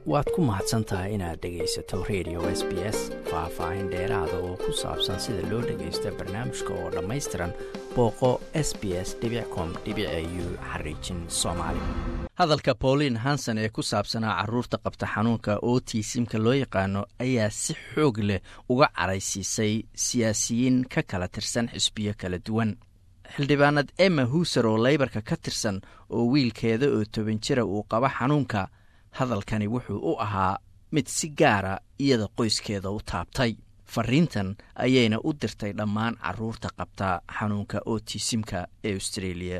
waad ku mahadsan tahay inaad dhegaysato radio s b s faah-faahin dheeraada oo ku saabsan sida loo dhagaysto barnaamijka oo dhammaystiran booqo s b s com u xariijin soomaali hadalka pauline hanson ee ku saabsanaa caruurta qabta xanuunka otisimka loo yaqaano ayaa si xoog leh uga caraysiisay siyaasiyiin ka kala tirsan xisbiyo kala duwan xildhibaanad emma huser oo leybarka ka tirsan oo wiilkeeda oo toban jira uu qaba xanuunka hadalkani wuxuu u ahaa mid si gaara iyada qoyskeeda u taabtay fariintan ayayna u dirtay dhammaan caruurta qabta xanuunka otisimka ee australia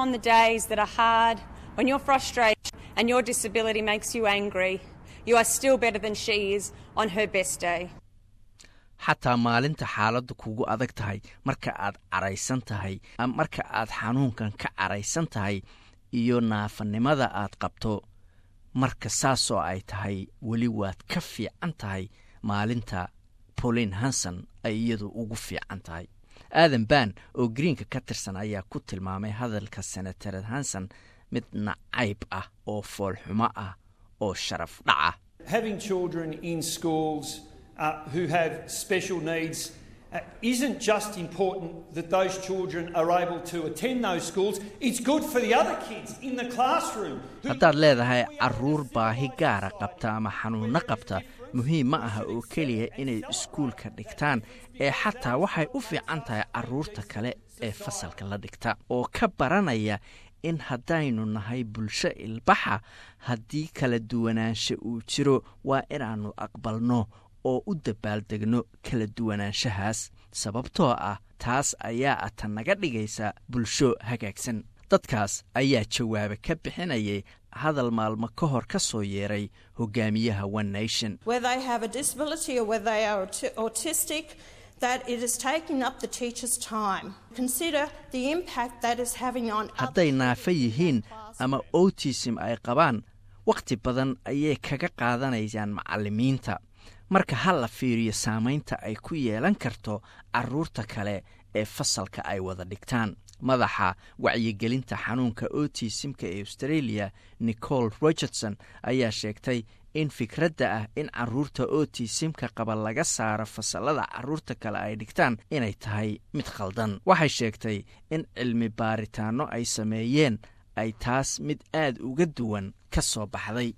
xataa maalinta xaaladdu kugu adag tahay marka aad caraysan tahay marka aad xanuunkan ka caraysan tahay iyo naafanimada aad qabto marka saasoo ay tahay weli waad ka fiican tahay maalinta pauline hanson ay iyadu ugu fiican tahay aadan ban oo greenka ka tirsan ayaa ku tilmaamay hadalka senatared hanson mid nacayb ah oo foolxumo ah oo sharaf dhaca Uh, isn't just important that those children are able to attend those schools, it's good for the other kids in the classroom. haddaad leedahay caruur baahi gaara qabta ama xanuunno qabta muhiim ma aha oo keliya inay iskuulka dhigtaan ee xataa waxay u fiican tahay caruurta kale ee fasalka la dhigta oo ka baranaya in haddaynu nahay bulsho ilbaxa haddii kala duwanaansha uu jiro waa inaannu aqbalno oo u dabaaldegno kala duwanaanshahaas sababtoo ah taas ayaa ata naga dhigaysa bulsho hagaagsan dadkaas ayaa jawaaba ka bixinayay hadal maalmo ka hor ka soo yeeray hogaamiyaha one nation hadday naafa yihiin ama otism ay qabaan wakhti badan ayay kaga qaadanayaan macallimiinta marka ha la fiiriyo saamaynta ay ku yeelan karto caruurta kale ee fasalka ay wada dhigtaan madaxa wacyigelinta xanuunka otisimka ee australia nicole rogertson ayaa sheegtay in fikradda ah in caruurta otisimka qaba laga saaro fasalada caruurta kale ay dhigtaan inay tahay mid khaldan waxay sheegtay in cilmi baaritaanno ay sameeyeen ay taas mid aad uga duwan ka soo baxday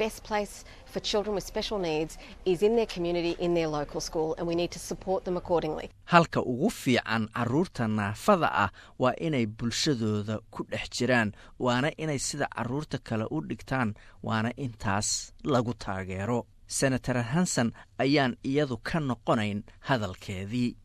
halka ugu fiican caruurta naafada ah waa inay bulshadooda ku dhex jiraan waana inay sida caruurta kale u dhigtaan waana intaas lagu taageero senator hanson ayaan iyadu ka noqonayn hadalkeedii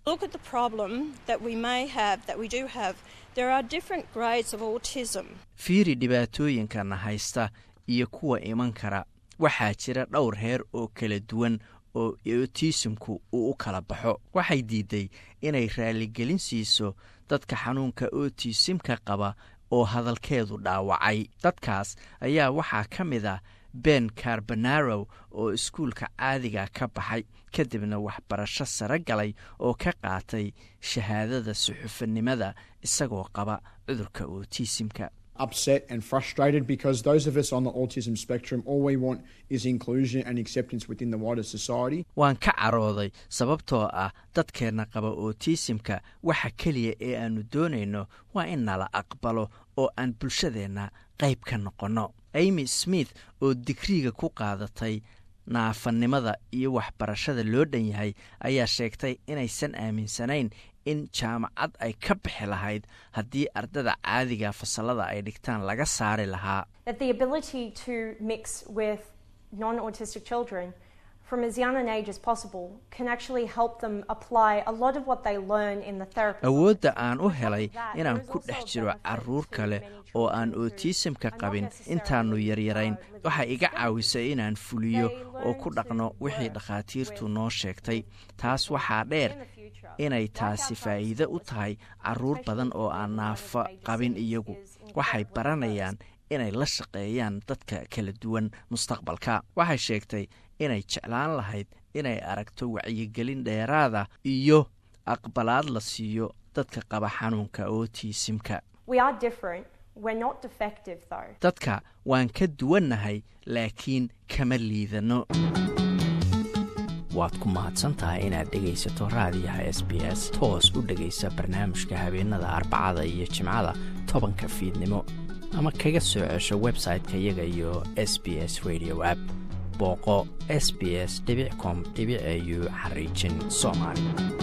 fiiri dhibaatooyinkana haysta iyo kuwa iman kara waxaa jira dhowr heer oo kala duwan oo otisimku uu u kala baxo waxay diiday inay raaligelin siiso dadka xanuunka otisimka qaba oo hadalkeedu dhaawacay dadkaas ayaa waxaa ka mid ah ben carbonaro oo iskuulka caadiga ka baxay kadibna waxbarasho sare galay oo ka qaatay shahaadada suxufanimada isagoo qaba cudurka otisimka upset and frustrated because those of us on the autism spectrum all we want is inclusion and acceptance within the wider society waan ka carooday sababtoo ah dadkeenna qaba otisimka waxa keliya ee aannu doonayno waa in nala aqbalo oo aan bulshadeenna qayb ka noqonno amy smith oo digriiga ku qaadatay naafanimada iyo waxbarashada loo dhan yahay ayaa sheegtay inaysan aaminsanayn in jaamacad ay ka bixi lahayd haddii ardada caadiga fasalada ay dhigtaan laga saari lahaa awoodda aan u helay inaan ku dhex jiro caruur kale oo aan otisimka qabin intaannu yaryarayn waxay iga caawisay inaan fuliyo oo ku dhaqno wixii dhakhaatiirtu noo sheegtay taas waxaa dheer inay taasi faa'iide u tahay caruur badan oo aan naafo qabin iyagu waxay baranayaan inay la shaqeeyaan dadka kala duwan mustaqbalka waxay sheegtay inay jeclaan lahayd inay aragto wacyigelin dheeraada iyo aqbalaad la siiyo dadka qaba xanuunka otisimka We're not defective, though. dadka waan ka duwannahay laakiin kama liidano waad ku mahadsan tahay inaad dhegaysato raadiyaha s b s toos u dhegaysa barnaamijka habeenada arbacada iyo jimcada tobanka fiidnimo ama kaga soo cesho website-ka iyaga iyo s b s radio app booqo s b s com au xariijin soomaali